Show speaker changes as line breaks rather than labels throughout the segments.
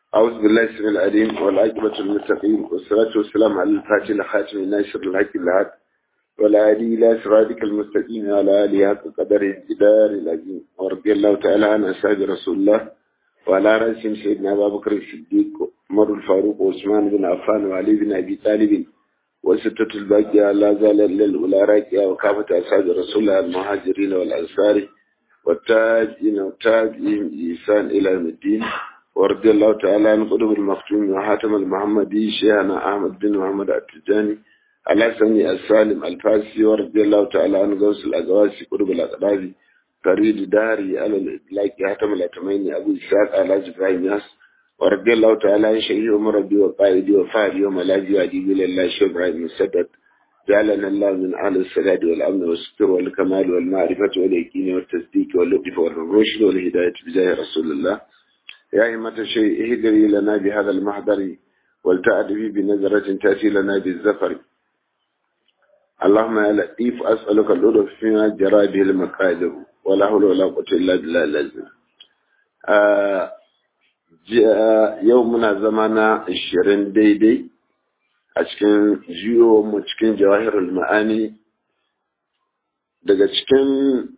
أعوذ بالله السميع العليم والعاقبة للمتقين والصلاة والسلام على الفاتح الخاتم الناصر الحق الهاد والهادي إلى صراطك المستقيم وعلى آله حق قدر الجدار العظيم ورضي الله تعالى عن أصحاب رسول الله وعلى رأسهم سيدنا أبا بكر الصديق عمر الفاروق وعثمان بن عفان وعلي بن أبي طالب وستة الباقية لا زال إلا الأولى راكية وكافة أصحاب رسول الله المهاجرين والأنصار والتاجين والتابعين بإحسان إلى يوم الدين ورضي الله تعالى عن قدوم المختوم وحاتم المحمدي شيخنا أحمد بن محمد التجاني على سمي السالم الفاسي ورضي الله تعالى عن غوث الأقواسي قدوم الأقرابي فريد داري على الإطلاق حاتم الأتمين أبو إسحاق على إبراهيم ياس ورضي الله تعالى عن شيخ مربي وقائدي وفاعلي وملاذي وأديبي لله شيخ إبراهيم السدد جعلنا الله من أهل السداد والأمن والستر والكمال والمعرفة واليقين والتصديق واللطف والرشد والهداية بجاه رسول الله يا إمة الشيء اهدري لنا بهذا المحضر ولتأتي بنظرة تأتي لنا بالزفر اللهم يا لطيف أسألك اللطف فيما جرى به المقادر ولا حول ولا قوة إلا بالله العظيم آه يومنا زمانا الشرين ديدي a cikin mu cikin jawahirul ma'ani daga cikin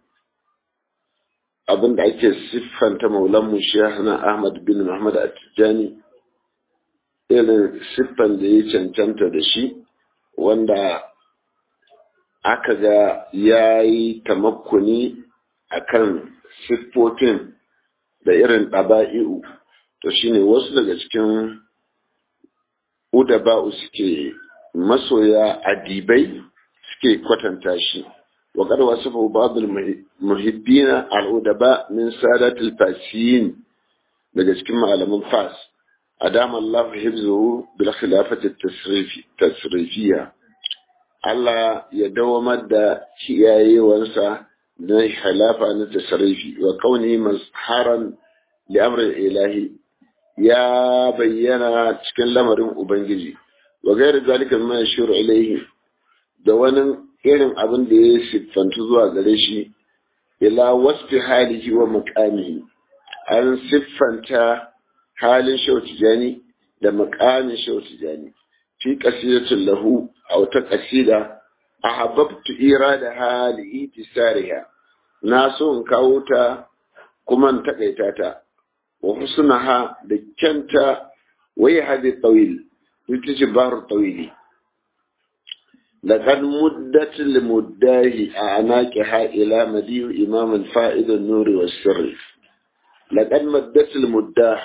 abin da ake siffanta maulanmu shehana ahmad bin muhammad attijani irin siffan da ya cancanta da shi wanda aka ga ya yi tamakkuni a kan siffofin da irin ɗaba'i'u to shine wasu daga cikin udaba'u suke masoya adibai suke kwatanta shi wa qad wasafa ba'd al-muhibbina al-udaba min sadat al-fasiyin daga cikin malaman fas adama Allah hifzuhu bil khilafati tasrifiyya Allah ya dawamar da kiyayewansa na khilafa na tasrifi wa kauni mazharan li amri ilahi ya bayyana cikin lamarin Ubangiji, wa gairar zalika ma shiru ilaihi da wani irin abin da ya siffantu zuwa gare shi, ila wasfi halihi wa muƙamihi, an siffanta halin shautijani da muƙamin shautijani, fi ƙasidatun lahu a wata ƙasida, a hababtu ira da hali tisariha, na so in kawo ta kuma in taƙaita ta. وحسنها دكنت وهي هذه الطويل يتجبار الطويل لقد مدت لمداه أعناقها إلى مديه إمام الفائد النور والسر لقد مدت المداه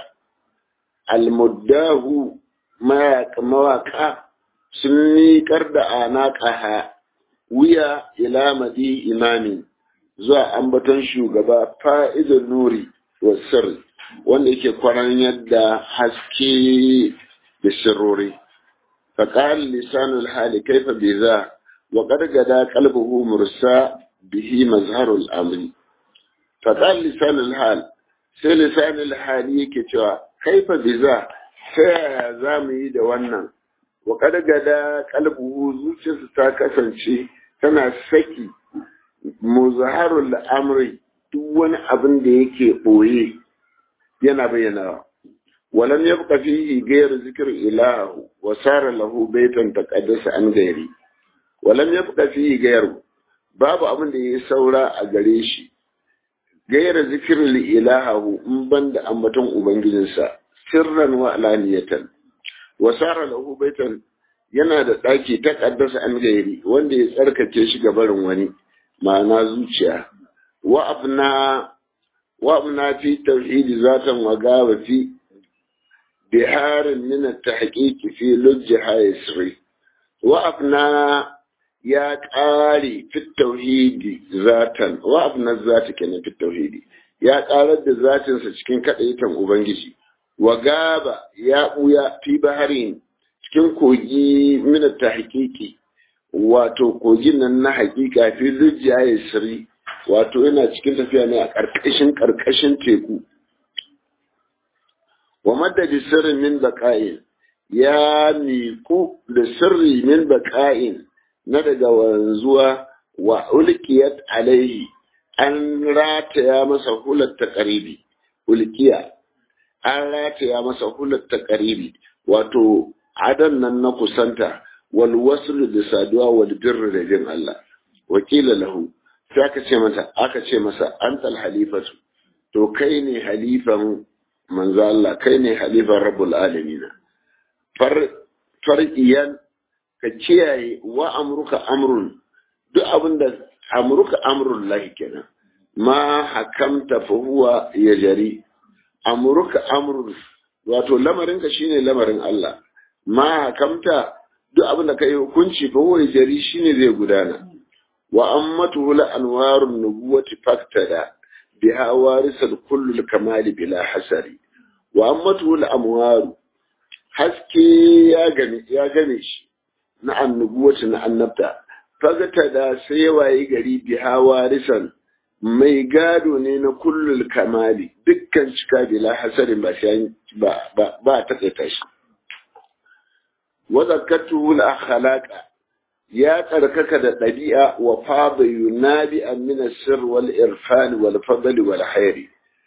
المداه ما مواقع سني كرد أعناقها ويا إلى مديه إمام زوا أنبتن شوغبا فائد النور والسر wanda yake kwaran yadda haske da sirrori faƙar lisanul hali kaifa bi za wa ƙargada kalbuhu mursa bihi mazharul amri faƙar lisanul hal sai lisanul hali yake cewa kaifa bi za ta yaya za mu yi da wannan wa ƙargada kalbuhu zuciyarsa ta kasance tana saki muzharul amri duk wani abin da yake ɓoye yana bayyana walam yabqa fihi ghayr zikr ilahu wa sara lahu baytan taqaddasa an gairi walam yabqa fihi ghayr babu abin da yayi saura a gare shi ghayr zikr ilahu in banda ambaton ubangijinsa sirran wa alaniyatan wa sara lahu baytan yana da daki taqaddasa an gairi wanda ya tsarkake shi ga barin wani ma'ana zuciya wa abna وأمنا في التوحيد ذاتا وقاب في بحار من التحقيق في لجها يسري وأبنى يا قاري في التوحيد ذاتا وأبنى الذات كان في التوحيد يا قاري ذات سكين كأيتا أبنجي وقاب يا أويا في بحرين cikin kogi mina ta hakiki wato kogin nan na hakika fi lujiya ya siri wato yana cikin tafiya ne a ƙarƙashin ƙarƙashin teku wa madadi sirrin min baƙa'in ya miƙu da sirri min baƙa'in na daga wanzuwa wa ulkiyat alaihi an rataya masa hular ta ƙaribi ulkiya an rataya masa hulat ta ƙaribi wato adan nan na kusanta wal waslu da saduwa wal birri da jin Allah wakila lahu sai aka ce masa aka ce masa antal halifatu to kai ne halifan manzo Allah kai ne halifan rabbul alamin far far'iyan ka kiyaye wa amruka amrun duk abinda amruka amrun lahi kenan ma hakamta fa huwa yajri amruka amrun wato lamarinka shine lamarin Allah ma hakamta duk abin da kai hukunci fa huwa yajri shine zai gudana wa ammatu la anwarun nubuwati faktada biha warisal kullu kamali bila hasari wa ammatu la amwaru haske ya gane ya gane shi na annubuwati na annabta faktada sai waye gari biha warisan mai gado ne na kullul kamali dukkan cika bila hasarin ba ba ba ba ta tsaita shi wa zakatu la khalaqa ya tsarkaka da ɗabi'a wa fada yunabi an min sir wal irfan wal fadl wal khair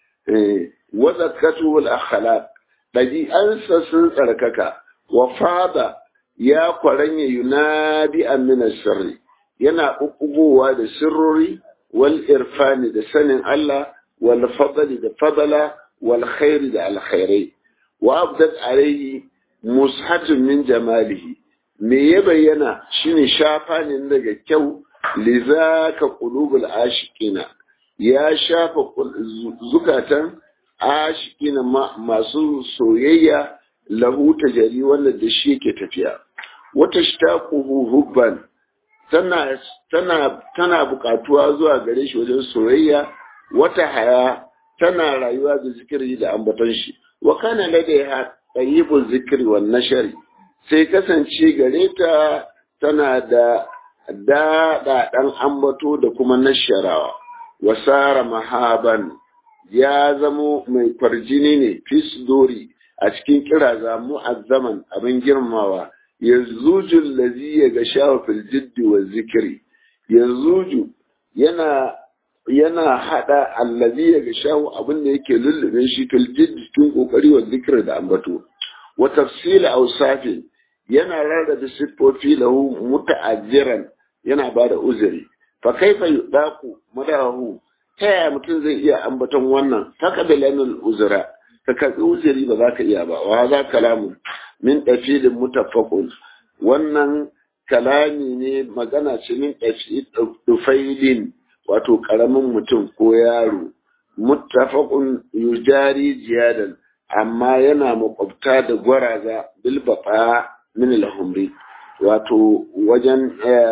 wa zakatu al akhlaq ɗabi'ansa sun tsarkaka wa fada ya kwaranya yunabi an min sirri yana ɓuɓɓugowa da sirrori wal irfani da sanin Allah wal fadli da fadala wal khairi da alkhairai wa abdat alaihi mushatun min jamalihi me ya bayyana shine shafa ne daga kyau lizaka qulubul ashiqina ya shafa zukatan ashiqina masu soyayya lahu tajari wanda da shi yake tafiya wata shtaquhu hubban tana tana tana bukatuwa zuwa gare shi wajen soyayya wata haya tana rayuwa da zikiri da ambaton shi wa kana ladaiha tayyibul zikri wan nashari sai kasance gare ta tana da daɗa ɗan ambato da kuma nasharawa wasara mahaban ya zamo mai kwarjini ne fisdori a cikin kiraza mu'azzaman abin girmawa yanzuju lazi ya ga shawa fil jiddi wa zikiri yanzuju yana yana hada allazi ya ga shawa abin da yake lullube shi fil jiddi cikin kokari wa zikiri da ambato wa tafsila awsafi yana rarrabe siffofi lahu muta'ajjiran yana ba da uzuri fa kaifa yudaku madahu ta yaya mutum zai iya ambaton wannan taqabilanul uzra ka karbi uzuri ba za ka iya ba wa za kalamu min dafilin mutaffaqun wannan kalami ne magana ce min dufailin wato karamin mutum ko yaro muttafaqun yujari jiyadan amma yana makwabta da gwaraza bilbafa min al-humri wato wajen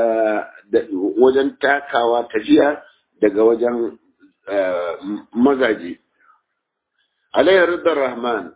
wajen takawa tafiya daga wajen magaji alayhi ridar rahman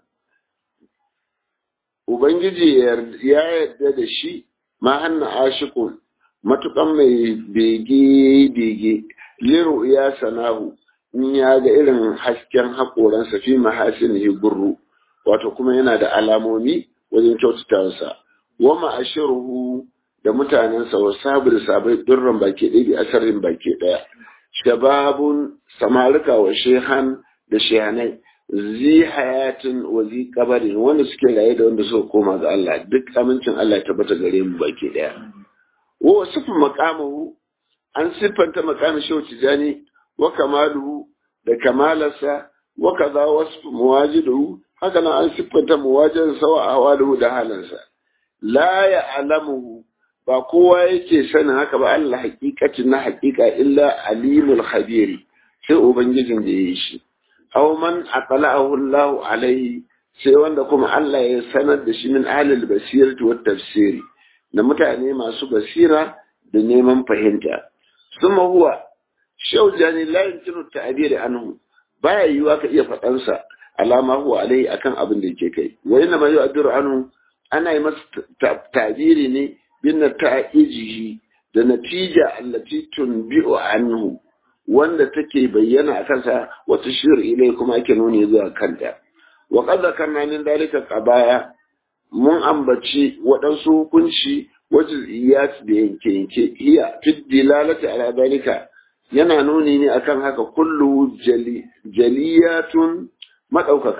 ubangiji ya yarda da shi ma hanna ashikun matukan mai bege bege liru ya sanahu in ya ga irin hasken haƙoransa fi mahasinihi gurru wato kuma yana da alamomi wajen kyautatawarsa wa ma'ashiruhu da mutanensa wa sabu da sabai durran baki ɗaya da asarin baki ɗaya shababun samarika wa shehan da shehanai zi hayatin wa zi kabarin wanda suke raye da wanda suka koma ga Allah duk amincin Allah ya tabbata gare mu baki ɗaya wa wasifin makamahu an siffanta makamin shehu tijani wa kamaluhu da kamalarsa wa kaza wasu muwajiduhu haka nan an siffanta muwajin sawa a hawaluhu da halansa la ya alamuhu ba kowa yake sanin haka ba Allah hakikacin na hakika illa alimul khabiri sai ubangijin da yayi shi aw man aqla'ahu Allah alaihi sai wanda kuma Allah ya sanar da shi min ahlil basirati wat tafsiri da mutane masu basira da neman fahimta suma huwa shaujani la yumkinu ta'bir anhu baya yiwa ka iya faɗansa alama huwa alai akan abin da yake kai wa inna ma yu'addiru anhu ana yi masa tabiri ne bin ta'ijihi da natija allati tunbi'u anhu wanda take bayyana a kansa wa tushir ilai kuma ake nuni zuwa kanta wa qad zakarna min dalika qabaya mun ambaci waɗansu hukunci wajiziyat da yanke yanke hiya fi dilalati ala dalika yana nuni ne akan haka kullu jaliyatun maɗaukaka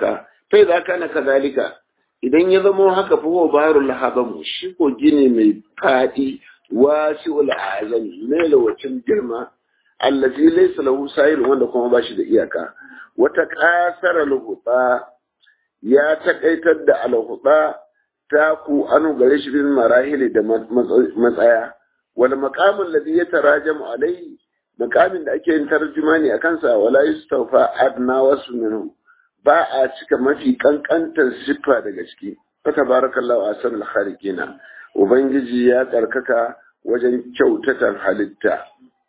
sai da kana kazalika idan ya zamo haka fa huwa baharul habam shi ko gine mai fadi wasi'ul azam mai lawacin girma allazi laysa lahu sa'il wanda kuma ba shi da iyaka wata kasara luhuta ya takaitar da alhuta ta ku anu gare shi bin marahili da matsaya wal maqamul ladhi yatarajamu alayhi maqamin da ake yin tarjuma ne akan sa wala yustawfa adna wasu minhu ba a cika mafi kankantar siffa daga ciki fa tabarakallahu ahsanul khaliqina ubangiji ya tsarkaka wajen kyautatan halitta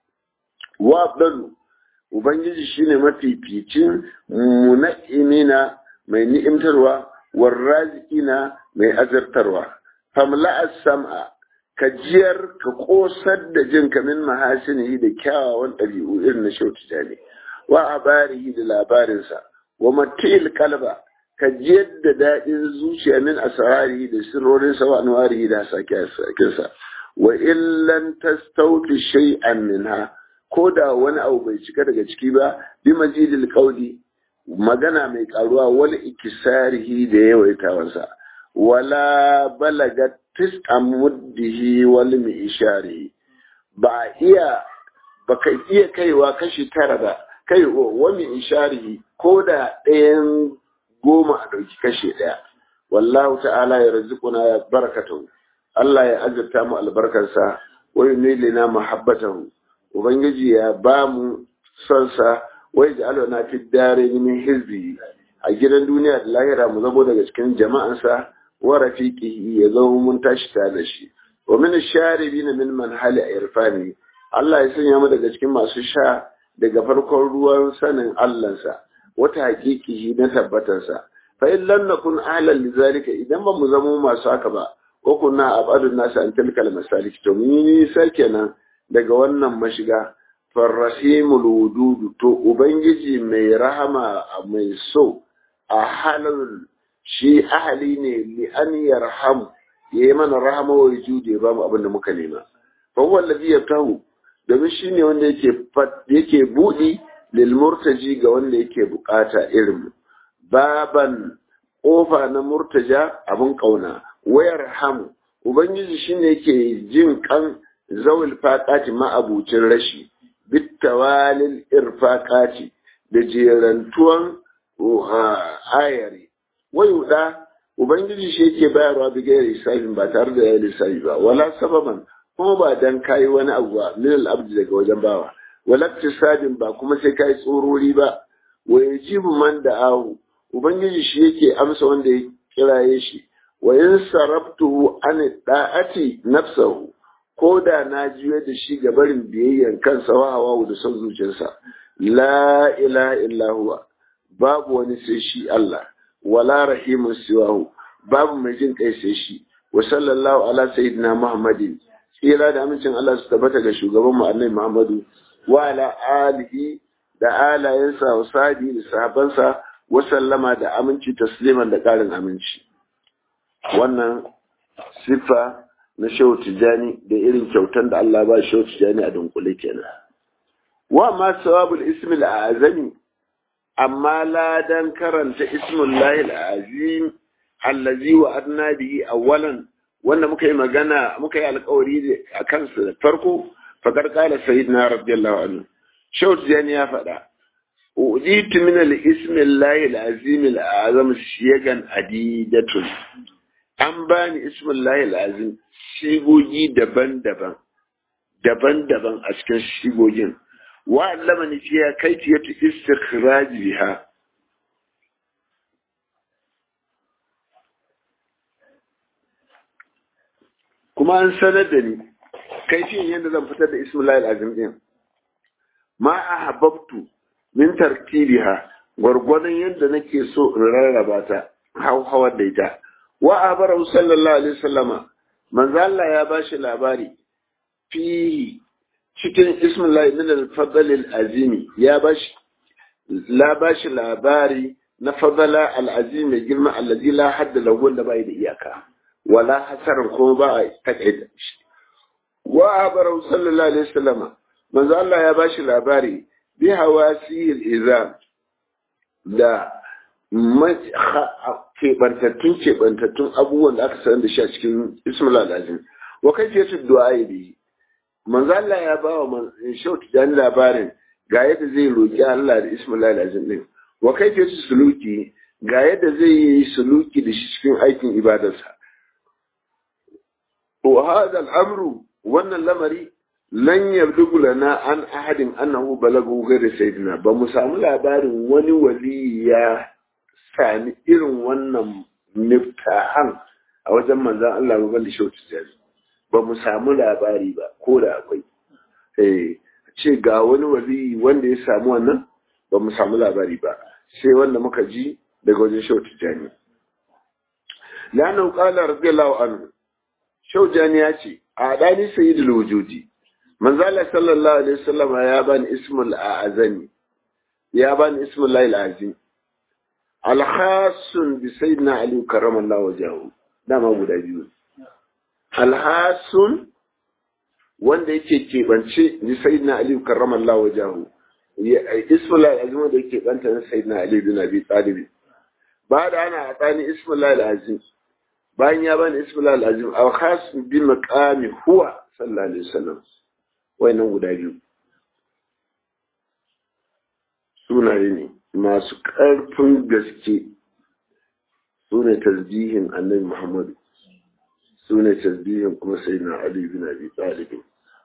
wa abdalu ubangiji shine mafificin muna'imina mai ni'imtarwa warrazikina mai azartarwa famla as-sam'a ka jiyar ka kosar da jin kamin mahasinihi da kyawawan ɗabi'u irin na shautu jani wa abarihi da labarinsa wa matil kalba ka jiyar da daɗin zuciya min asrarihi da sirrorinsa wa anwarihi da sakinsa wa illan tastawfi shay'an minha ko da wani abu bai cika daga ciki ba bi majidil qawli magana mai karuwa wal ikisarihi da yawaitawansa wala balagat tis'a muddihi wal mi'sharihi ba iya baka iya kaiwa kashi tara ba kai wa mi'sharihi ko da ɗayan goma a ɗauki kashi ɗaya wallahu ta'ala ya rizquna ya barakatuhu Allah ya azurta mu albarkarsa wa yunilina mahabbatahu ubangiji ya ba mu son sa wai da alwana fi dare min hizbi a gidan duniya da lahira mu zamo daga cikin jama'ansa wa rafiqihi ya zama mun tashi tare da shi wa min sharibin min manhali irfani Allah ya sanya mu daga cikin masu sha daga farkon ruwan sanin Allahnsa wata hakikihi na tabbatarsa fa in lam nakun ahlan lizalika idan ba mu zamo masu haka ba ko kunna abadun nasu an tilkal masalik to mun yi nisa kenan daga wannan mashiga farrahimul wududu to ubangiji mai rahama mai so a halin shi ahali ne li an yarham ya yi mana rahama wa jude ba mu abin da muka nema fa huwa alladhi yaftahu domin shi ne wanda yake yake budi lil murtaji ga wanda yake bukata irin baban kofa na murtaja abin kauna wayar hamu ubangiji shine yake jin kan zawil faqati ma'abucin rashi bittawalil irfaqati da jerantuwan ayari wayuda ubangiji shi yake bayarwa bi gairi lissafin ba tare da ya lissafi ba wala sababan kuma ba dan kayi wani abu ba min al-abdi daga wajen bawa wala tisadin ba kuma sai kai tsorori ba wa yajibu man da'ahu ubangiji shi yake amsa wanda ya kiraye shi wa in sarabtuhu an da'ati nafsahu ko da na juye da shi ga barin biyayyan kansa wa hawa da son zuciyarsa la ilaha illa huwa babu wani sai shi Allah wala rahimun siwahu babu mai jin kai sai shi wa sallallahu ala sayyidina muhammadin tsira da amincin Allah su tabbata ga shugaban mu annabi Muhammadu wa ala alihi da alayensa wa sadi da sahabansa wa sallama da aminci tasliman da karin aminci wannan siffa na shehu tijani da irin kyautan da Allah ba shehu tijani a dunkule kenan wa ma sawabul ismi al-azami amma ladan karanta ismullahi al-azim allazi wa adna bihi awwalan wanda muka yi magana muka yi alkawari a kansa da farko fakar kala sayyidina radiyallahu anhu shehu tijani ya faɗa ujitu min al-ismillahi al-azim al-azam shiyagan adidatun an bani ismullahi al-azim shigogi daban-daban daban-daban a cikin shigogin wa allama ni fiya kaifiyatu istikhraj biha kuma an sanar da ni kaifiyan yadda zan fitar da ismullahi al-azim din ma ahabbtu min tartibiha gwargwadon yadda nake so in rarraba ta hauhawar da ita wa abarahu sallallahu alaihi wasallama manzo Allah ya bashi labari fi cikin ismullahi min al-fadl al-azimi ya bashi la bashi labari na fadala al-azim mai girma allazi la hadda lahu wanda bai da iyaka wala hasaran kuma ba a takaita shi wa abarahu sallallahu alaihi wasallama manzo Allah ya bashi labari bi hawasi al-izam da keɓantattun keɓantattun abubuwan da aka sanar da shi a cikin ismul azim wa kai fiye du'a ya biyi manzo Allah ya ba wa shautu dan labarin ga yadda zai roki Allah da ismul azim din wa kai fiye suluki ga yadda zai yi suluki da shi cikin aikin ibadarsa wa hada al'amru wannan lamari lan yabdugu lana an ahadin annahu balagu ghayr sayyidina ba mu samu labarin wani wali ya sami irin wannan miftahan a wajen manzon Allah ba balle shautu jari ba mu samu labari ba ko da akwai eh ce ga wani wali wanda ya samu wannan ba mu samu labari ba sai wanda muka ji daga wajen shautu jani lana qala radiyallahu anhu shaujani ya ce a dani sayyidul wujudi manzala sallallahu alaihi wasallam ya bani ismul azani ya bani ismul lail azim alhasun bi sayyidina ali karramallahu wajahu dama guda biyu alhasun wanda yake keɓance bi sayyidina ali karramallahu wajahu ismul lail azim wanda yake banta na sayyidina ali bin abi talib ba da ana tsani ismul lail azim bayan ya bani ismul lail azim alhas bi maqami huwa sallallahu alaihi wasallam wayannan guda biyu sunaye ne masu ƙarfin gaske su ne tasbihin annabi muhammadu su ne tasbihin kuma sai na ali bin abi talib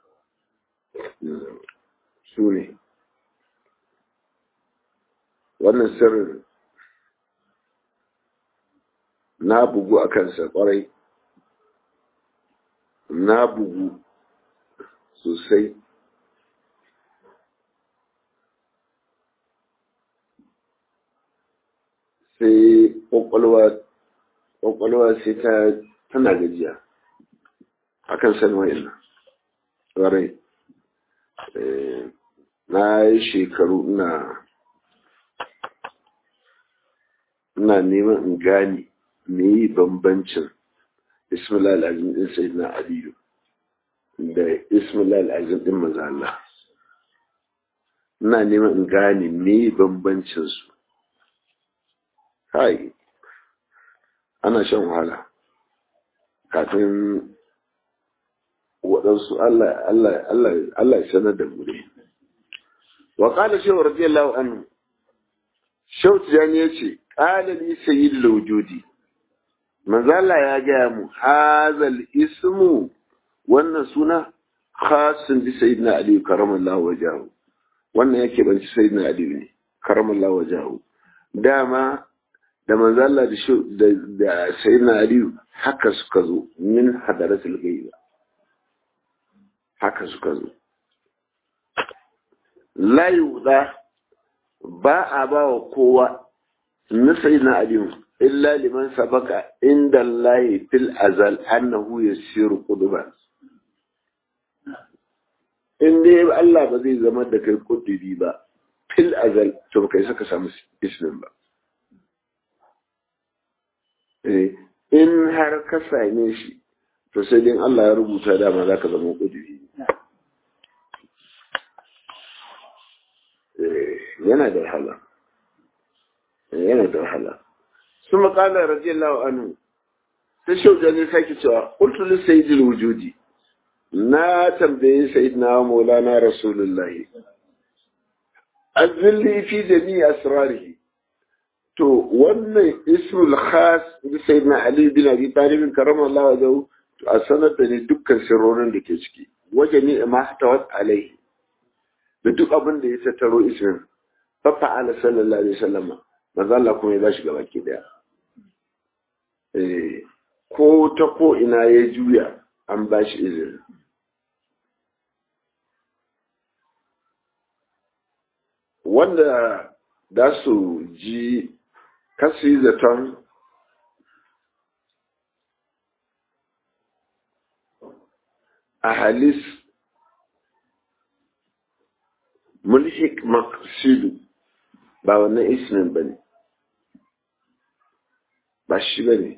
su ne wannan sirrin na bugu a kansa kwarai na bugu sosai sai kwakwalwa sai ta tana gajiya akan san wa'in ƙwarai na yi shekaru ina ina neman in gane me yi bambancin ismail al'azim din sai na aliyu da ismail al'azim din maza Allah ina neman in gane me yi bambancin su hai ana shan wahala kafin waɗansu Allah ya sanar da mu ne. Wa ƙala shehu radiyallahu anhu, shehu tijani ya ce, ƙala ni sayi laujudi, manzala ya gaya mu, hazal ismu wannan suna khasun bi sayyidina aliyu karamallahu wajahu wannan yake banci sayyidina aliyu ne karamallahu wajahu dama da manzala da da sayyidina aliyu haka suka zo min hadaratul ghaiba haka suka zo la yuda ba a ba wa kowa na sayyidina aliyu illa liman sabaka inda Allah fil azal annahu yasiru quduban in dai Allah ba zai zama da kai kudubi ba fil azal to ba kai saka samu ismin ba in har ka same shi to sai dai Allah ya rubuta dama za ka zama kudubi yana da wahala yana da wahala ثم قال رضي الله عنه تشوف جاني ساكي cewa قلت لسيد الوجود na tambayi sayyidina maulana rasulullahi azilli fi jami'i asrarihi to wannan ismul khas da sayyidina ali bin abi talib karamallahu wajhu to a sanar da ni dukkan sirrorin da ke ciki waje ni ma tawat alaihi da duk abin da ya tattaro ismin fa fa'ala sallallahu alaihi wasallam manzo Allah kuma ya bashi gaba ki daya eh ko ta ko ina ya juya an bashi izini wanda da su ji kasu yi zaton a halis mulhik maqsidu ba wannan ismin ba ne ba shi ba ne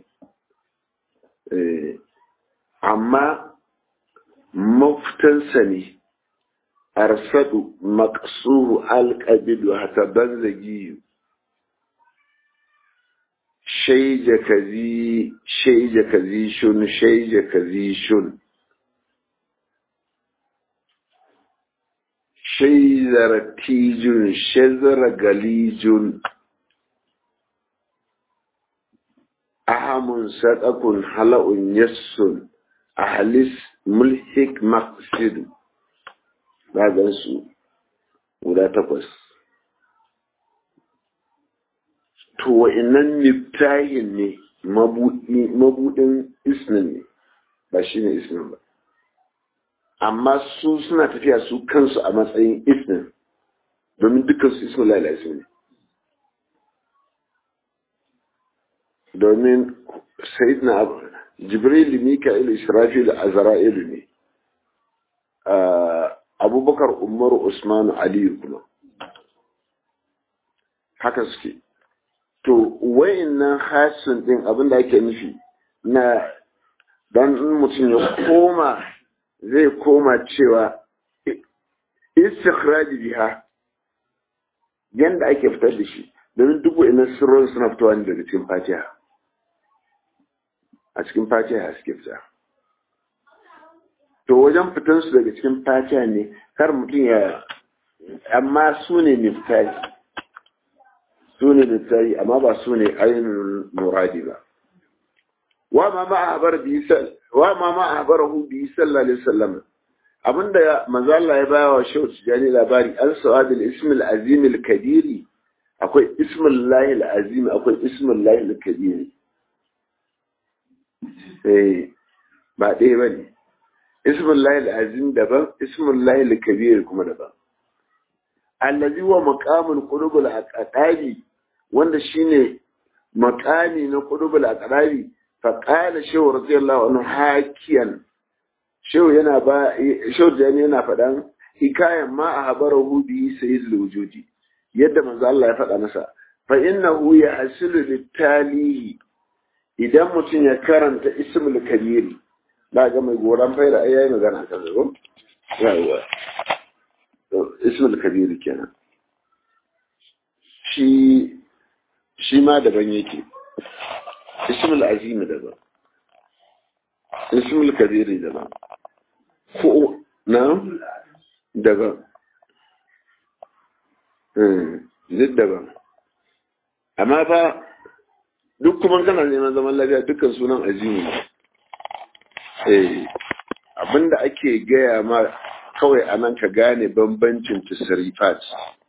amma mafitansa ne arsadu maqsuhu alqabidu hatta banzagiyu shaija kazi shaija kazi shun shaija kazi shun shaizar tijun shazar galijun ahamun sadakun hala'un yassun ahlis mulhik maqsid ba su guda takwas to wa'innan miftahin ne mabudin isnin ne ba shi ne isnin ba amma su suna tafiya su kansu a matsayin isnin domin dukansu ismin lalasi ne domin sayidina jibril mika'il israfil azra'ilu ne abubakar umar usmanu aliyu kuma haka suke to wayannan hasin din abin da ake nufi na dan mutum ya koma zai koma cewa istikhraj biha yanda ake fitar da shi domin duk wayannan sirrin suna fitowa ne daga cikin fatiha a cikin fatiha suke fita to wajen fitan su daga cikin fatiha ne kar mutum ya amma su ne miftari su ne miftari amma ba su ne ainihin muradi ba wa ma ma abar bi wa ma ma abarahu bi sallallahu alaihi wasallam abinda manzo Allah ya baya wa shehu tijani labari an sawabil ismil azim al kabiri akwai ismul lahi al azim akwai ismul lahi al kabiri eh ba ɗaya bane ismul lahi al azim daban ismul lahi al kabir kuma daban allazi wa maqamul qulubul aqdabi wanda shine maqami na qulubul aqdabi fa qala shaw radiyallahu anhu hakiyan shaw yana ba shaw jani yana fadan hikayan ma a habarahu bi sayyidul wujudi yadda manzo Allah ya faɗa masa fa innahu yahsilu litalihi idan mutum ya karanta ismul kabiri da ga mai goran faira ai yayi magana kan zo yawa ismul kabiri kenan shi shi ma daban yake ismul azimi daban ismul kabiri daban ko na daban duk daban amma fa duk kuma kana neman zaman lafiya dukkan sunan azimi ne eh abinda ake gaya ma kawai a nan ka gane bambancin tasarifat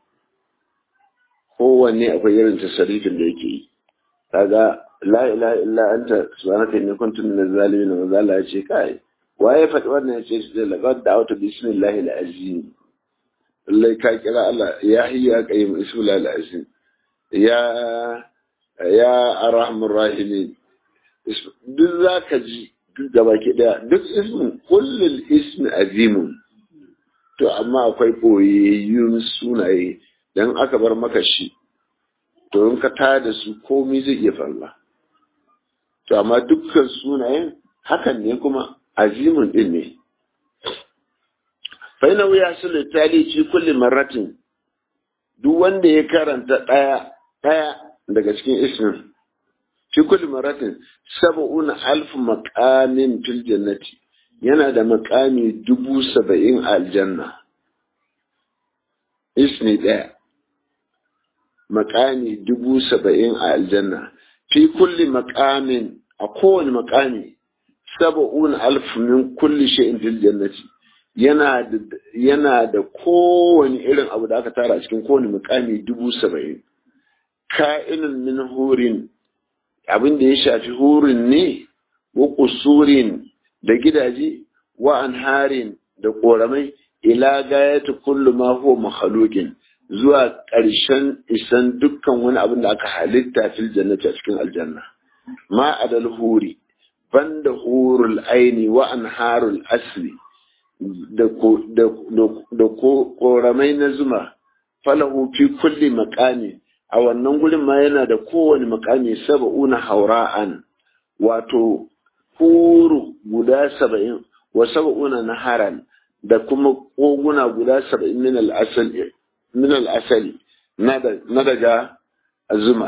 kowanne akwai irin tasarifin da yake yi kaga la ilaha illa anta subhanaka inni kuntu minaz zalimin wa zalla ya ce kai waye faɗi wannan ya ce shi da laqad da'awtu bismillahi al-azim lallai ka kira Allah ya hayya qayyim ismullahi al-azim ya ya arhamur rahimin duk zaka ji duk gaba ke daya duk ismin kullul ismi azimun to amma akwai ɓoyayyun sunaye don aka bar maka shi to in ka tada su komai zai iya falla to amma dukkan sunayen hakan ne kuma azimin din ne faina wuya su littali ci kulli marratin duk wanda ya karanta ɗaya ɗaya daga cikin ismin fi kulli marratin sab'una alf maqamin fil jannati yana da makami dubu saba'in a aljanna ismi ɗaya makami dubu saba'in a aljanna fi kulli makamin a kowane makami saba'un alf min kulli shay'in fil jannati yana da yana da kowane irin abu da aka tara a cikin kowane makami dubu saba'in ka'inun min hurin abin da ya shafi hurin ne wa kusurin da gidaje wa anharin da ƙoramai ila gayatu kullu ma huwa makhluqin zuwa ƙarshen isan dukkan wani abin da aka halitta fil jannati a cikin aljanna ma adal huri banda hurul aini wa anharul asli da da ƙoramai na zuma falahu fi kulli maqami a wannan gurin ma yana da kowane makami saba'una haura'an wato huru guda saba'in wa saba'una naharan da kuma koguna guda saba'in min al'asali na daga zuma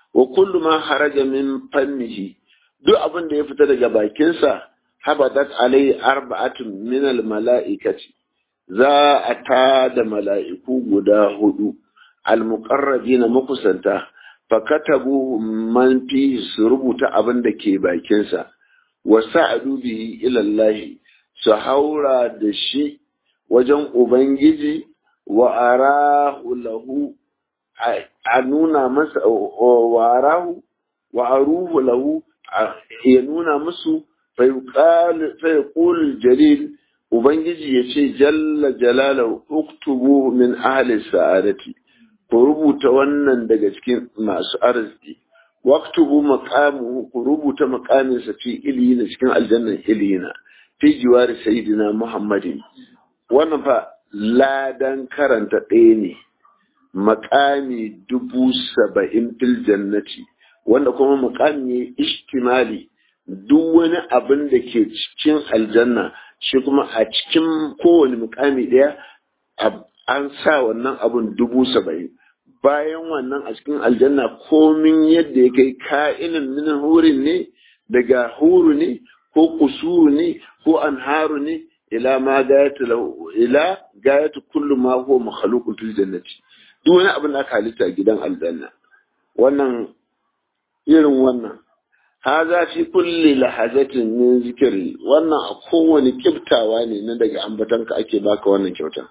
wa kullu ma haraja min fannihi duk abin da ya fita daga bakinsa habadat alai arba'atun min al mala'ikati za a ta da mala'iku guda hudu al muqarrabina makusanta fa katabu man fi su rubuta abin da ke bakinsa wa sa'adu bihi ila Allah su haura da shi wajen ubangiji wa arahu lahu a nuna masa wa arahu wa aruhu lahu ya nuna musu fayuqul jalil ubangiji ya ce jalla jalalahu uktubu min ahli sa'adati ku rubuta wannan daga cikin masu arziki waktubu maqamuhu ku rubuta maqaminsa fi iliyina cikin aljannan iliyina fi jiwari sayyidina muhammadin wannan fa ladan karanta ɗaya ne makami dubu saba'in fil jannati wanda kuma makami ya ishtimali duk wani abin da ke cikin aljanna shi kuma a cikin kowane mukami ɗaya an sa wannan abun dubu saba'in bayan wannan a cikin aljanna komin yadda ya kai ka'inin min hurin ne daga huru ne ko kusuru ne ko anharu ne ila ma gayatu ila gayatu kullu ma huwa makhluqun fil jannati duk wani abin da aka halitta a gidan aljanna wannan irin wannan haza fi kulli lahazatin min zikri wannan a kowane kiftawa ne na daga ambatanka ake baka wannan kyauta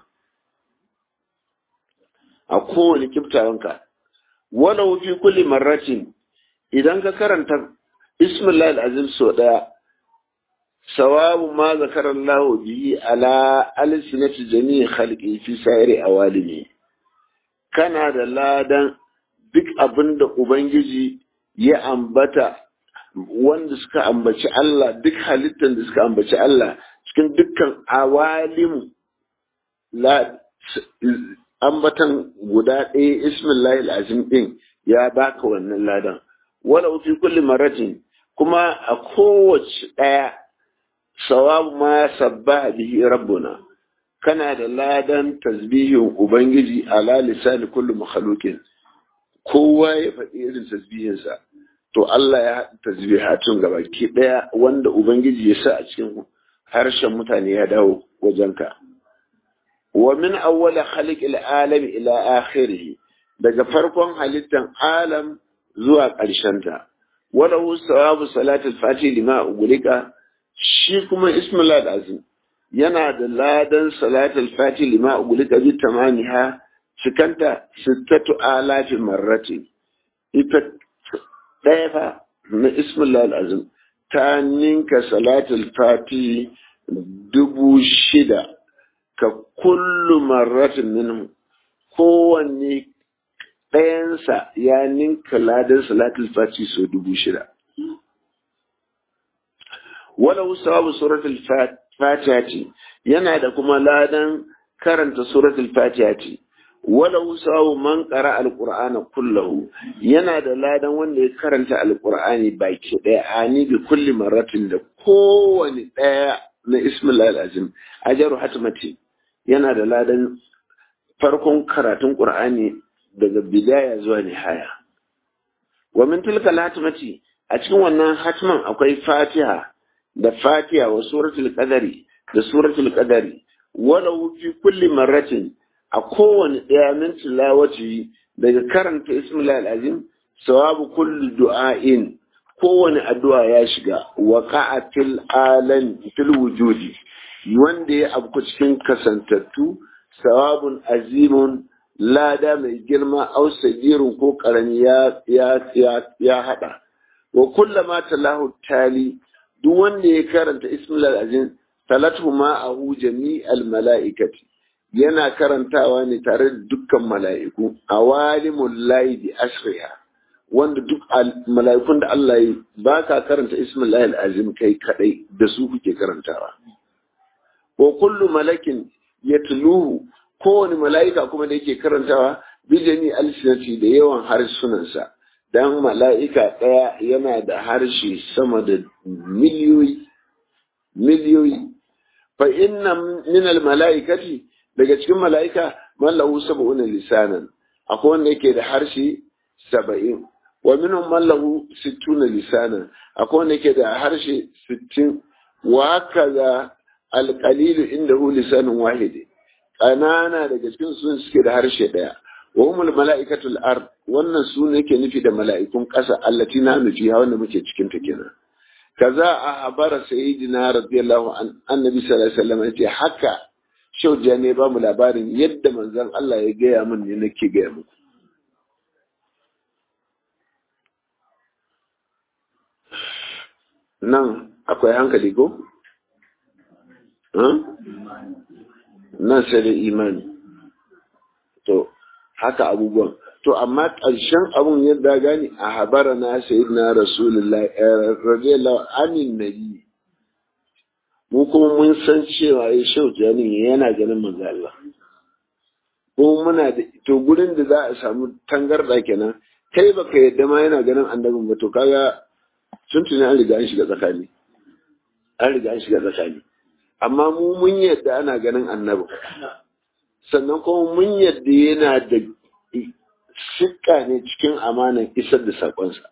a kowane kiftawanka walau fi kulli marratin idan ka karanta bismillah azim so daya sawabu ma zakara Allah bihi ala alsinati jami'i khalqi fi sa'iri awalimi kana da ladan duk abinda ubangiji ya ambata wanda suka ambaci Allah duk halittar da suka ambaci Allah cikin dukkan awalimu la ambatan guda ɗaya ismillahi azim ɗin ya baka wannan ladan wala fi kulli maratin kuma a kowace ɗaya sawabu ma sabba bihi rabbuna kana da ladan tasbihin ubangiji ala lisani kullu makhluqin kowa ya faɗi irin tasbihinsa to Allah ya haɗa tasbihatun gabaki ɗaya wanda ubangiji ya sa a cikin harshen mutane ya dawo wajenka wa min awwala khaliqil alami ila akhirih daga farkon halittan alam zuwa ƙarshenta wala hu sawabu salatul fati lima ugulika shi kuma ismul azim yana da ladan salatul fati lima ugulika bi tamaniha cikanta sittatu alafi marrati ita ɗaya fa na ismul azim ta ninka salatul fati dubu shida ka kullu marratin minhu kowanne ɗayansa ya ninka ladan salatul fati so dubu shida walau sawabu suratul fatiha ce yana da kuma ladan karanta suratul fatiha ce walau sawabu man qara alqur'ana kullahu yana da ladan wanda ya karanta alqur'ani baki ɗaya ani bi kulli marratin da kowane ɗaya na ismil azim ajaru hatmati yana da ladan farkon karatun qur'ani daga bidaya zuwa nihaya wa min tilka hatmati a cikin wannan hatman akwai fatiha da fatiha wa suratul qadari da suratul qadari walau fi kulli marratin a kowane ɗaya min tilawati daga karanta ismil azim sawabu kulli du'ain kowane addu'a ya shiga waqa'a fil alam fil wujudi wanda ya abu cikin kasantattu sawabun azimun lada mai girma au sagirun ko karami ya ya ya hada wa kullama talahu tali duk wanda ya karanta ismul azim talatu ma'ahu jami'al mala'ikati yana karantawa ne tare da dukkan mala'iku awalimul lahi bi asriha wanda duk mala'ikun da Allah yi ba ka karanta ismul azim kai kadai da su kuke karantawa wa kullu malakin yatluhu kowane mala'ika kuma da yake karantawa bijani alsinati da yawan harsunansa dan mala'ika ɗaya yana da harshe sama da miliyoyi miliyoyi fa inna min al mala'ikati daga cikin mala'ika man lahu sab'una lisanan akwai wanda yake da harshe saba'in wa minhum man lahu sittuna lisana akwai wanda ke da harshe sittin wa hakaza alqalilu indahu lisanun wahid ƙanana daga cikin sun suke da harshe ɗaya wa humul mala'ikatul ard wannan su ne ke nufi da mala'ikun ƙasa allati na nufi wanda muke cikin ta kenan kaza a habara sayyidina radiyallahu an annabi sallallahu alaihi wasallam yace haka shauja ne ba mu labarin yadda manzon Allah ya gaya min ne nake gaya muku nan akwai hankali ko? nan sai da imani to haka abubuwan to amma ƙarshen abun yadda gani a habara na sayyidina rasulullah radiyallahu anin nabi mu kuma mun san cewa ya shau jani yana ganin manzo Allah ko muna da to gurin da za a samu tangarda kenan kai baka yadda ma yana ganin annabin ba to kaga sun tuni an riga an shiga tsakani an riga an shiga tsakani amma mu mun yadda ana ganin annabi sannan kuma mun yadda yana da shikka ne cikin amanan isar da sakonsa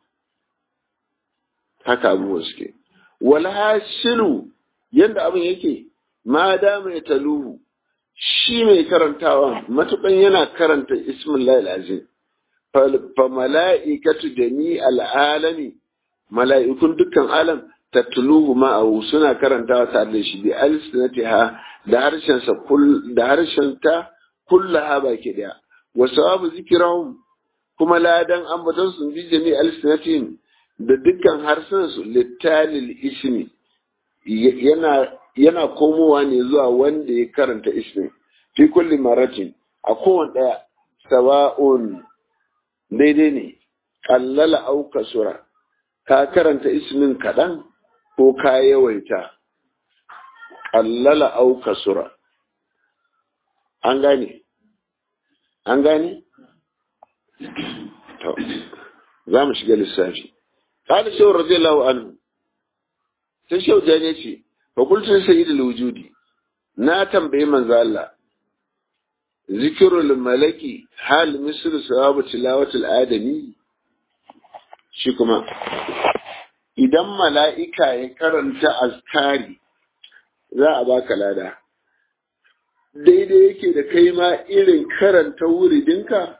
haka abubuwan suke wal hasilu yadda abin yake ma da mai taluhu shi mai karantawa matukan yana karanta ismullahi azim fa mala'ikatu jami al'alami mala'ikun dukkan alam tatluhu ma'ahu suna karantawa tare da shi bi alsinatiha da harshen sa kull da harshen ta kullaha baki daya wa sawabu zikrahum kuma ladan ambaton sun bi jami alsinatihim da dukkan harsunan su littalil ismi yana yana komowa ne zuwa wanda ya karanta ismin fi kulli maratin a kowane daya sawa'un daidai ne kallala au kasura ka karanta ismin kaɗan ko ka yawaita kallala au kasura an gane an gane to za mu shiga lissafi قال شو رضي الله عنه sai shau jane ce fa kultun sayyidul wujudi na tambayi manzo Allah zikirul malaki hal mislu sawabu tilawatul adami shi kuma idan mala'ika ya karanta azkari za a baka lada daidai yake da kai ma irin karanta wuridinka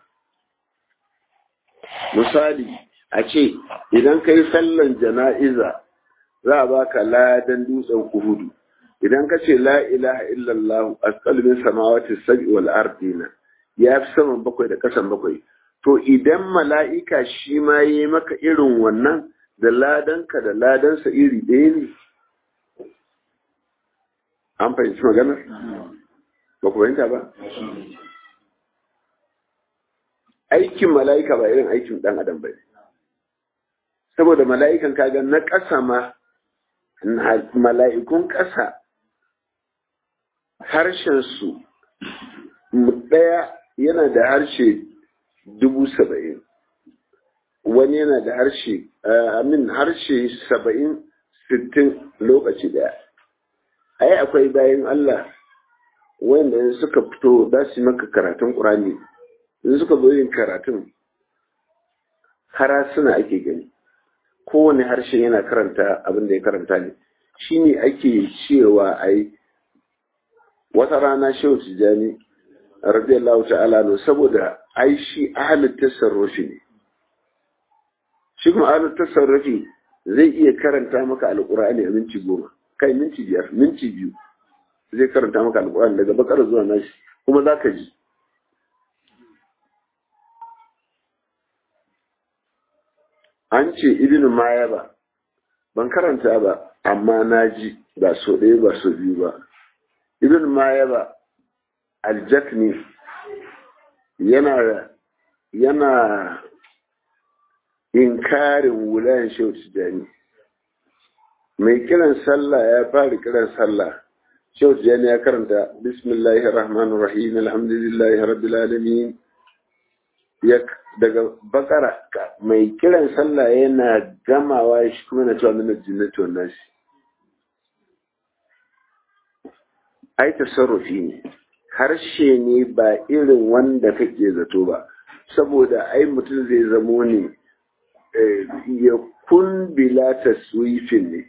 misali a ce idan kai sallan jana'iza za a baka ladan dutsen kuhudu idan ka ce la ilaha illallah asqal min samawati sab'i wal ardina ya fi saman bakwai da kasan bakwai to idan mala'ika shi ma yi maka irin wannan da ladanka da ladansa iri ɗaya ne an fahimci maganar ba ku fahimta ba aikin mala'ika ba irin aikin ɗan adam ba ne saboda mala'ikan kaga na ƙasa ma mala'ikun ƙasa harshensu ɗaya yana da harshe dubu saba'in wani yana da harshe amin harshe saba'in sittin lokaci ɗaya ai akwai bayan Allah wanda suka fito za su maka karatun ƙurani in suka zo yin karatun harasuna ake gani kowane harshe yana karanta abin da ya karanta ne shi ne ake cewa ai wata rana shehu tijjani radiyallahu ta'ala no saboda ai shi ahalin tasarrufi ne shi kuma ahalin tasarrufi zai iya karanta maka alƙur'ani a minti goma kai minti biyar minti biyu zai karanta maka alƙur'ani daga bakar zuwa nashi kuma za ka ji an ce ibn maya ba ban karanta ba amma na ji ba so ɗaya ba so biyu ba ibn maya ba aljakni yana yana inkarin wulayen shehu tijjani mai kiran sallah ya fara kiran sallah shehu tijjani ya karanta bismillahir rahmanir rahim alhamdulillahi rabbil alamin ya daga bakara mai kiran sallah yana gamawa shi kuma na cewa mina jinnati wannan shi ai tasarrufi ne harshe ne ba irin wanda kake zato ba saboda ai mutum zai zamo ne ya kun bila taswifin ne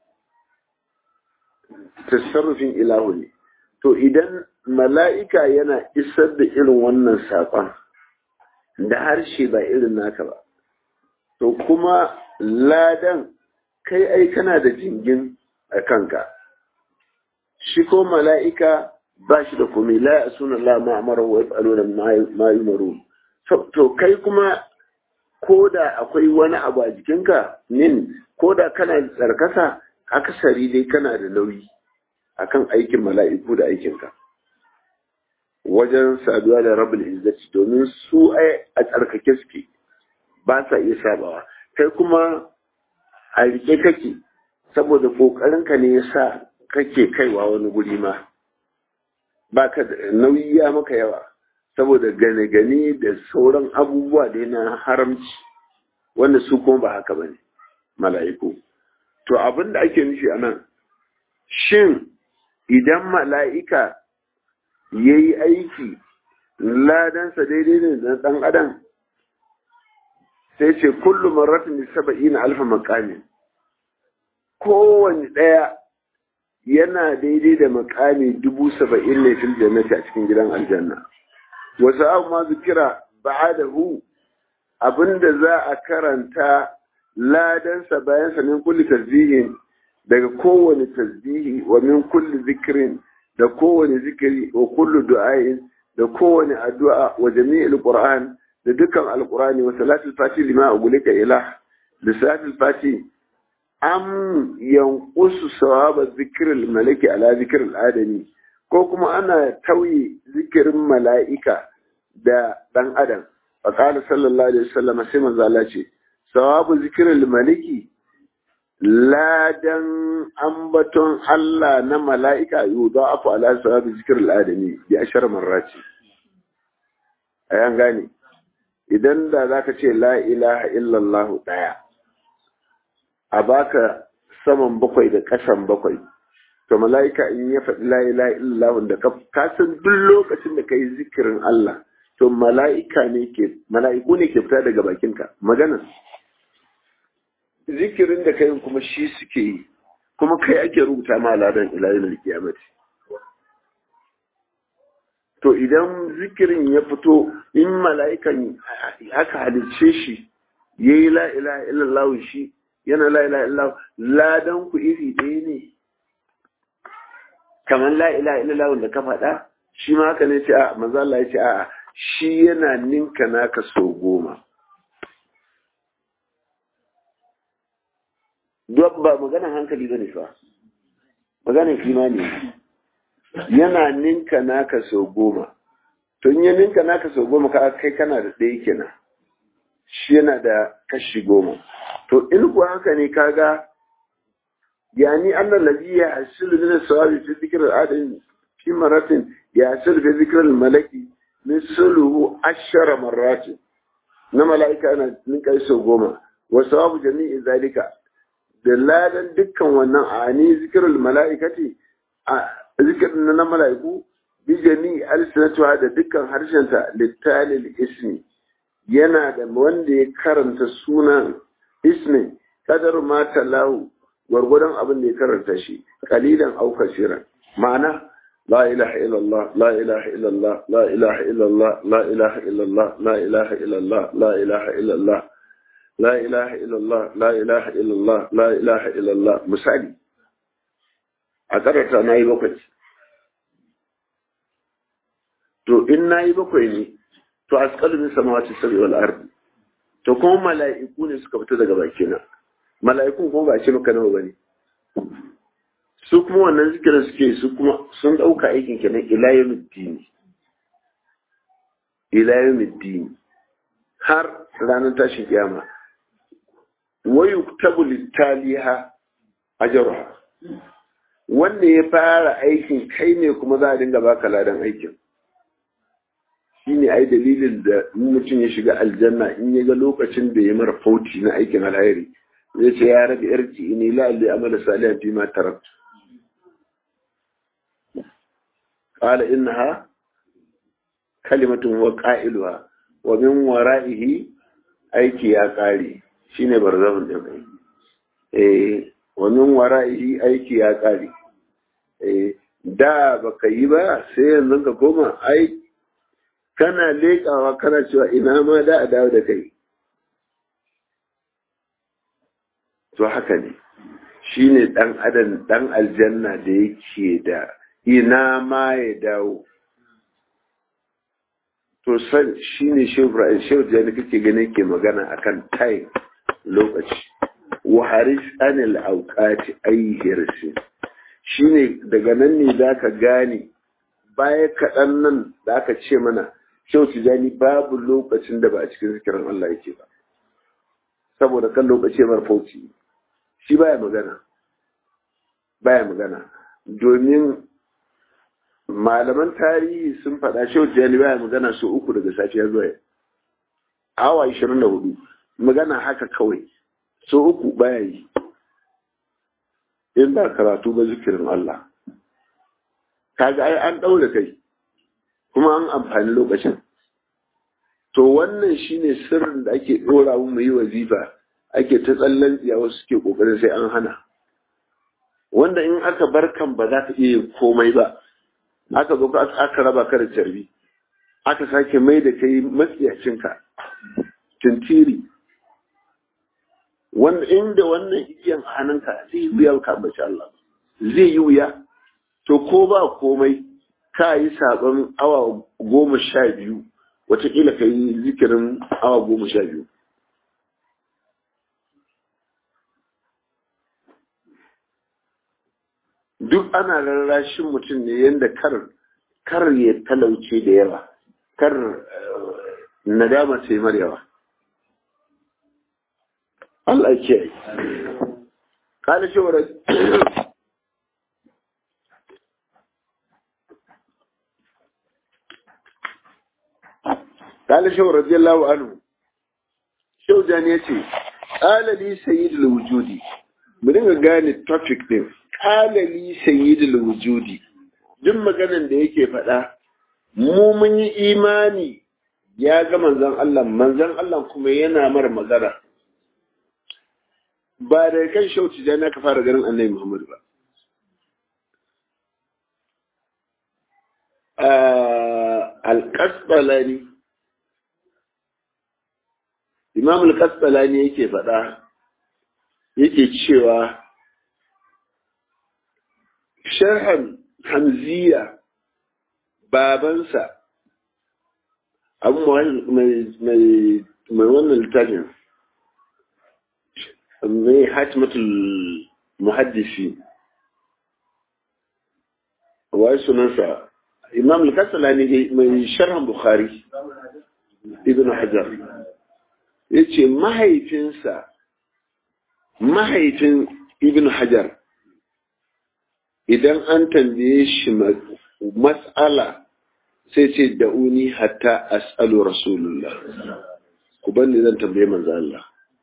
tasarrufin ilahu ne to idan mala'ika yana isar da irin wannan saƙon da harshe ba irin naka ba to kuma ladan kai ai kana da jingin a kanka shi ko mala'ika ba shi da kome la ya suna la ma'amara wa ya da ma'ayimaru to kai kuma ko da akwai wani abu a jikinka nin ko da kana tsarkaka akasari dai kana da nauyi akan aikin mala'iku da aikinka wajen saduwa da rabul izzati domin su a tsarkake suke ba sa iya sabawa kai kuma a rike kake saboda kokarinka ne ya sa kake kaiwa wani guri ma ba ka nauyi ya maka yawa saboda gane-gane da sauran abubuwa da na haramci wanda su kuma ba haka ba ne mala'iku to abin da ake nufi a nan shin idan mala'ika ya yi aiki ladansa daidai ne da ɗan adam sai ce kullum maratin da saba'i na alfa makami kowane ɗaya yana daidai da makami dubu saba'in ne fil jannati a cikin gidan aljanna wasu abu ma zikira ba'adahu abinda za a karanta ladansa bayansa min kulli tasbihin daga kowane tasbihi wa min kulli zikirin da kowane zikiri wa kullu du'ain da kowane addu'a wa jami'il qur'an da dukkan alqur'ani wa salatul fati lima ugulika ilah da salatul fati am yanqusu sawaba zikril malaki ala zikril adami ko kuma ana tauye zikirin mala'ika da dan adam fa qala sallallahu alaihi wasallam sai manzo Allah ce sawabu zikril maliki ladan ambaton Allah na mala'ika yau za a fi ala sawabi zikir al'adami ya ashar marraci. A yan gane, idan da za ka ce la ilaha illallah ɗaya, a baka saman bakwai da ƙasan bakwai, to mala'ika in ya faɗi la ilaha illallah da ka san duk lokacin da ka yi zikirin Allah, to mala'ika ne ke, mala'iku ne ke fita daga bakinka, magana. zikirin da kai kuma shi suke yi kuma kai ake rubuta ma ladan ilayen alkiyamati to idan zikirin ya fito in mala'ikan aka halicce shi ya yi la'ila illallah shi yana la'ila illallah ladan ku iri ɗaya ne kamar la'ila illallah da ka faɗa shi ma haka ne ce a maza Allah ya ce a shi yana ninka naka sau goma duk ba maganan hankali ba ne fa maganan kimani yana ninka naka sau goma to in ya ninka naka sau goma ka kai kana da ɗaya kenan shi yana da kashi goma to in kuwa haka ne kaga yani annal ladhi yahsulu min as-sawabi fi dhikr al-adam fi maratin yahsulu fi dhikr al-malaki misluhu ashara marrat na mala'ika ana ninka sau goma wa sawabu jami'i zalika da ladan dukkan wannan a ni zikirul mala'ikati a zikirin na mala'iku bi jami alsinatuha da dukkan harshenta littalil ismi yana da wanda ya karanta sunan ismi kadar ma talahu gwargwadon abin da ya karanta shi kalilan au kasiran ma'ana لا إله إلا الله لا إله إلا الله لا إله إلا الله لا إله إلا الله لا إله إلا الله لا إله إلا الله لا إله إلا الله لا إله إلا الله لا إله إلا الله misali a karanta na yi bakwai to in na yi bakwai ne to a tsakanin samawati sabi wal ardi to kuma mala'iku ne suka fita daga bakina mala'iku kuma ba ce maka nawa bane su kuma wannan zikirin suke su kuma sun ɗauka aikin kenan ila yawmiddin ila yawmiddin har ranar tashin kiyama wayu tabu littaliha ajruha wanda ya fara aikin kai ne kuma za a dinga baka ladan aikin shine ai dalilin da mutum ya shiga aljanna in ya ga lokacin da ya mara fauti na aikin alheri zai ce ya rabi yarji ini la alli amala salihan fi ma taraktu qala innaha kalimatun wa qailuha wa min wara'ihi aiki ya kare shine barzahun din ai eh wannan wara'i aiki ya kare eh da baka yi ba sai yanzu ka koma ai kana leƙawa kana cewa ina ma da a dawo da kai to haka ne shi ne ɗan adam ɗan aljanna da yake da ina ma ya dawo to san shi ne shehu jani kake gani ke magana akan time lokaci wa haris anil auqati ayyirsi shi ne daga nan ne za ka gane baya kaɗan nan da aka ce mana shehu tijani babu lokacin da ba a cikin zikirin Allah yake ba saboda kan lokaci mar fauci shi baya magana baya magana domin malaman tarihi sun faɗa shehu tijani baya magana su uku daga safiya zuwa awa ishirin da hudu magana haka kawai so uku baya yi in ba karatu ba zikirin Allah kaga ai an ɗaure kai kuma an amfani lokacin to wannan shine sirrin da ake ɗora mu yi wazifa ake ta tsallan tsiya wasu suke ƙoƙarin sai an hana wanda in aka bar kan ba za ka iya yin komai ba aka zo aka raba ka da carbi aka sake mai da kai matsiyacinka tintiri wanda inda wannan igiyan hannunka zai yi wuya ka ambaci Allah zai yi wuya to ko ba komai ka yi sabon awa goma sha biyu watakila ka yi zikirin awa goma sha biyu duk ana rarrashin mutum ne yadda kar kar ya talauce da yawa kar nadama sai mar yawa Allah ke yi kala shi قال شو رضي الله عنه شو جان yace qala li sayyidul wujudi mu dinga gane topic din qala li sayyidul wujudi duk maganan da yake faɗa mu mun yi imani ya ga manzon Allah manzon Allah kuma yana mar magana ba da kan shauci da na ka fara ganin annabi Muhammad ba al-qasbalani imam al-kasbalani yake faɗa yake cewa sharhan hamziya babansa abu mai wannan littafin mai hatimatul muhaddisi wa sunansa imam al-kasbalani mai sharhan bukhari ibn hajar ya ce mahaifinsa mahaifin ibn hajar idan an tambaye shi matsala sai ce da'uni hatta as'alu rasulullah ku banni zan tambaye manzo Allah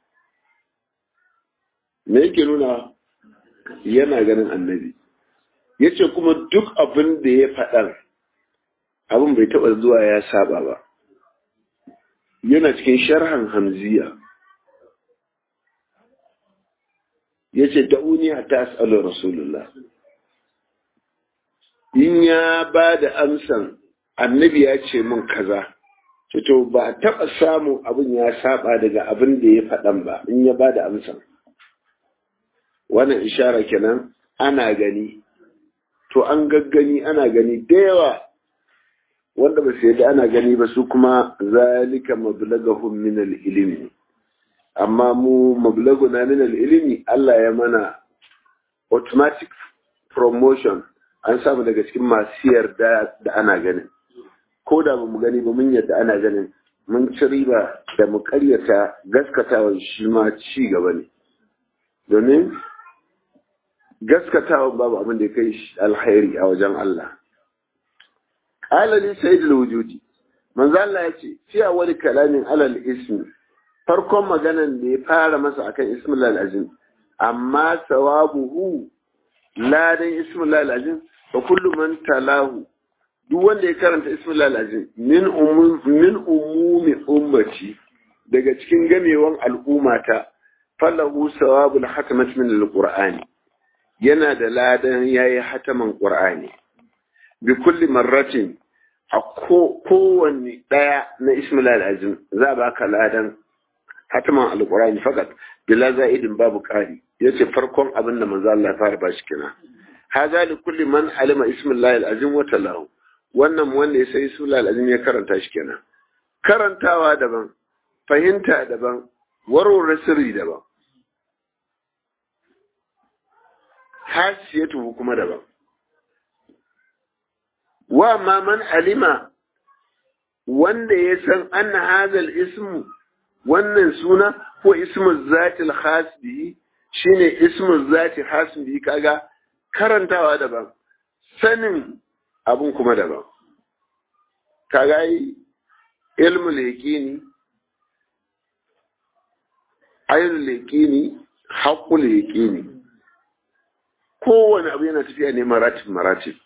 me yake nuna yana ganin annabi yace kuma duk abin da ya faɗar abin bai taɓa zuwa ya saba ba yana cikin sharhan hamziya ya ce da'uniya ta as'alu rasulullah in ya ba da amsan annabi ya ce min kaza to ba taɓa samun abin ya saba daga abin da ya faɗan ba in ya ba da amsan wannan ishara kenan ana gani to an gaggani ana gani da yawa wanda ba su yadda ana gani ba su kuma zalika mablagahum min al-ilmi amma mu mablaguna min al-ilmi Allah ya mana automatic promotion an samu daga cikin masu yarda da ana ganin ko da ba mu gani ba mun yadda ana ganin mun ci riba da mu karyata gaskatawan shi ma ci gaba ne domin gaskatawan babu abin da ya kai alkhairi a wajen Allah qala li sayyidul wujudi manzo Allah yace fi awwal kalamin alal ismi farkon maganan da ya fara masa akan ismul azim amma sawabuhu ladan ismul azim wa kullu man talahu duk wanda ya karanta ismul azim min umum min umumi ummati daga cikin gamewan al'ummata falahu sawabul hatamat min alqur'ani yana da ladan yayi hataman qur'ani bi kulli marratin a kowanne daya na ismul azim za ba ka ladan hataman alqur'ani fakat bila za'idin babu kari yace farkon abin da manzo Allah ya fara bashi kina haza li kulli man alima ismullahi alazim wa talahu wannan wanda ya sai ismullahi alazim ya karanta shi kenan karantawa daban fahimta daban warware sirri daban hasiyatu kuma daban wa ma man alima wanda ya san anna hazal ismu wannan suna ko ismu zatil khas bihi shine ismu zati khas bihi kaga karantawa daban sanin abun kuma daban kaga yi ilmul yaqini ainul yaqini haqqul yaqini kowane abu yana tafiya ne maratib maratib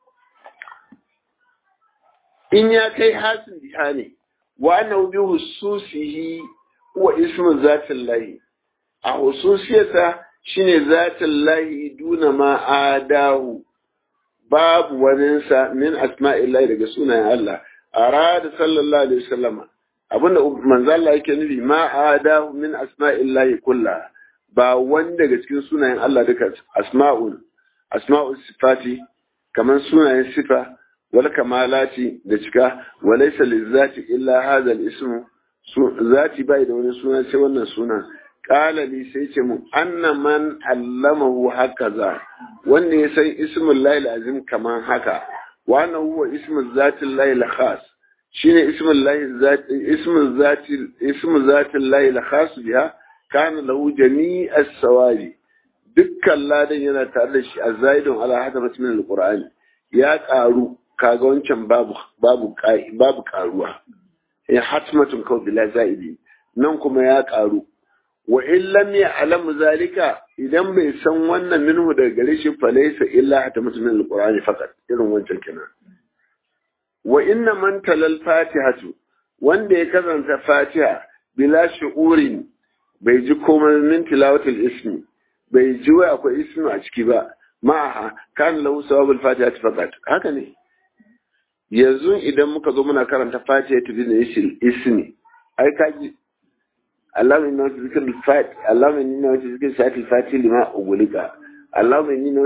in ya kai hasin biha ne wa annahu bi hususihi wa ismu zatin lahi a hususiyarsa shine zatin lahi duna ma adahu babu waninsa min asma'illahi daga sunayen Allah arada sallallahu alaihi wasallam abinda manzo Allah yake nufi ma adahu min asma'illahi kulla ba wanda daga cikin sunayen Allah duka asma'ul asma'ul sifati kaman sunayen sifa wal kamalati da cika walaysa lizati illa hadha al-ismu zati bai da wani suna sai wannan sunan qala li sai ce mu anna man allamahu hakaza wanda ya san ismul lahi azim kaman haka wa anna huwa ismul zati lahi khas shine ismul lahi zati ismul zati ismul zati lahi khas biha kana lahu jami'as sawabi dukkan ladan yana tare da shi azaidun ala hadamat min alqur'ani ya karu kaga wancan babu babu babu karuwa ya hatmatun kawai bila zaidi nan kuma ya karu wa in lam ya'lam zalika idan bai san wannan minhu daga gare shi fa laysa illa hatmatun min alqur'ani faqat irin wancan kenan wa inna man talal fatihatu wanda ya karanta fatiha bila shu'urin bai ji komai min tilawatul ismi bai ji wai akwai ismi a ciki ba ma'aha kan lahu sawabul fatiha faqat haka ne yanzu idan muka zo muna karanta fatiha ta bin ismi ai kaji Allah mai nawa zikir fat Allah mai nawa zikir shafi fati lima ugulika Allah mai nawa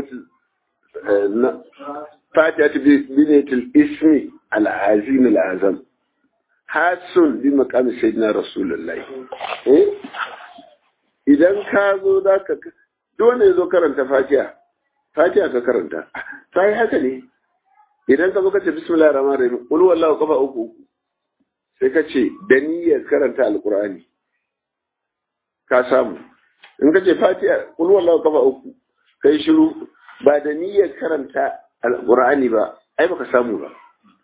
fatiha ta bin ismi al-azim al-azam hasun bi maqami sayyidina rasulullahi eh idan ka zo da ka dole zo karanta fatiha fatiha ka karanta sai haka ne idan ka zo ka ce bismillahir rahmanir rahim qul wallahu kafa uku sai ka ce da niyyar karanta alqur'ani ka samu in ka ce fatiha qul wallahu kafa uku kai shiru ba da niyyar karanta alqur'ani ba ai baka samu ba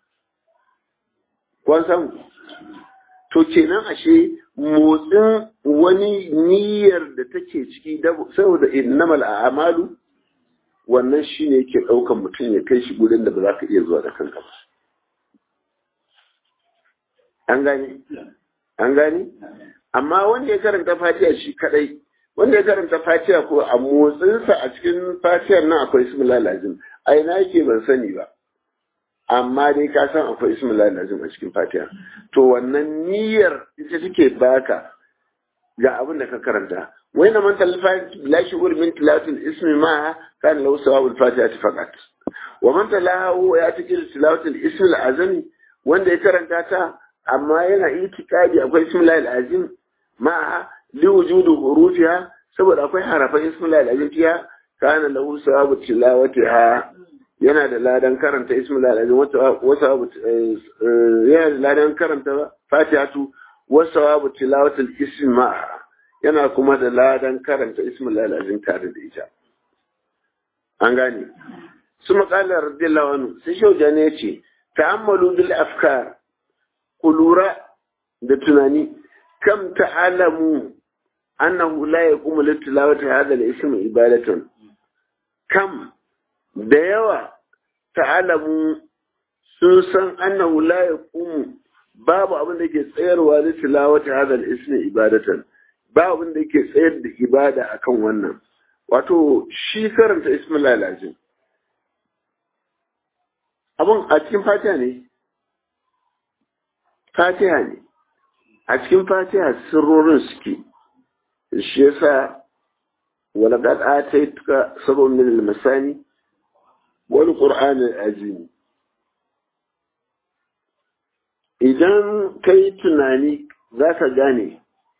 kwan samu to kenan ashe motsin wani niyyar da take ciki saboda innamal a'malu wannan shine yake ɗaukan mutum ya kai shi gurin da ba za ka iya zuwa da kanka ba an gane an gane amma wanda ya karanta fatiha shi kadai wanda ya karanta fatiha ko a motsinsa a cikin fatihar nan akwai ismullah lazim a ina yake ban sani ba amma dai ka san akwai ismullah lazim a cikin fatiha to wannan niyyar ita take baka ga abin da ka karanta wai na manta la shughul min tilawatil ismi ma kan lahu sawabul fatiha faqat wa man talahu ya tikil tilawatil ismi al-azami wanda ya karanta ta amma yana itikadi akwai ismullah al-azim ma li wujudu hurufiha saboda akwai harafan ismullah al-azim fiya kana lahu sawabu tilawatiha yana da ladan karanta ismullah al-azim wata yana da ladan karanta fatihatu wa sawabu tilawatil ismi ma'a yana kuma da ladan karanta ismullah al-azim tare da ita an gane su makalar radiyallahu anhu sai shauja ne yace ta'ammalu bil afkar ku lura da tunani kam ta'alamu annahu la yaqumu lit tilawati hadha al-ism ibadatan kam da yawa ta'alamu sun san annahu la yaqumu babu abin da ke tsayarwa lit tilawati hadha al-ism ibadatan ba abin da yake tsayar da ibada akan wannan wato shi karanta ismillah lazim abin a cikin fatiha ne fatiha ne a cikin fatiha sirrorin suke shi yasa ولقد آتيتك سبع من المثاني والقرآن العظيم idan ka yi tunani za ka gane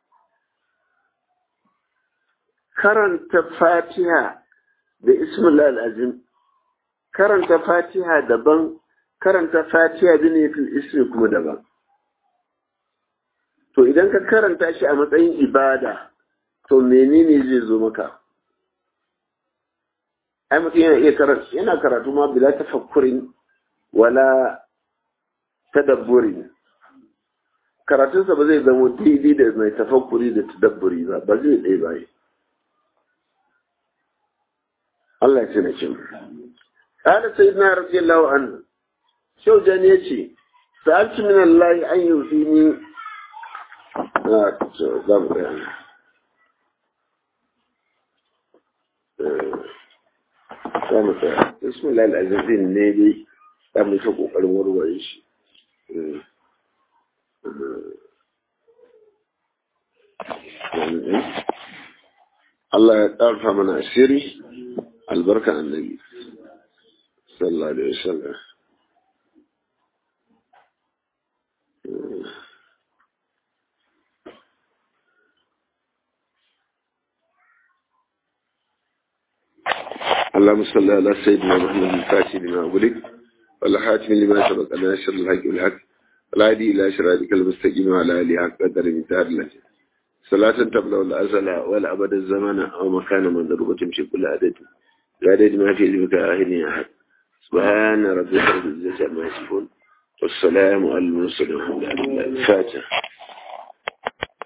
karanta fatiha da ismullah azim karanta fatiha daban karanta fatiha da nufin ismi kuma daban to idan ka karanta shi a matsayin ibada to menene zai zo maka ai mutum yana iya karatu yana karatu ma bila tafakkurin wala tadabburin karatunsa ba zai zama daidai da mai tafakkuri da tadabburi ba ba zai ɗaya ba Allah ya ce na cin قال سيدنا رضي الله عنه شو جاني يجي سألت من الله أن يوفيني آه ضبط يعني za mu tsaya bismillah al'azizin ne dai za mu ta kokarin warware shi Allah ya ƙarfa mana asiri albarka annabi sallallahu alaihi wasallam اللهم صل على سيدنا محمد الفاتح لما أغلق والحاتم لما سبق ناشر الحق والحق والهادي إلى شرائك المستقيم وعلى آله حق قدر انتهى لك صلاة تبلغ الأزل والأبد الزمان أو مكان من ضربة تمشي كل عدد عدد ما في ذلك آخر أحد سبحان ربك رب العزة عما يصفون والسلام على المرسلين والحمد لله الفاتح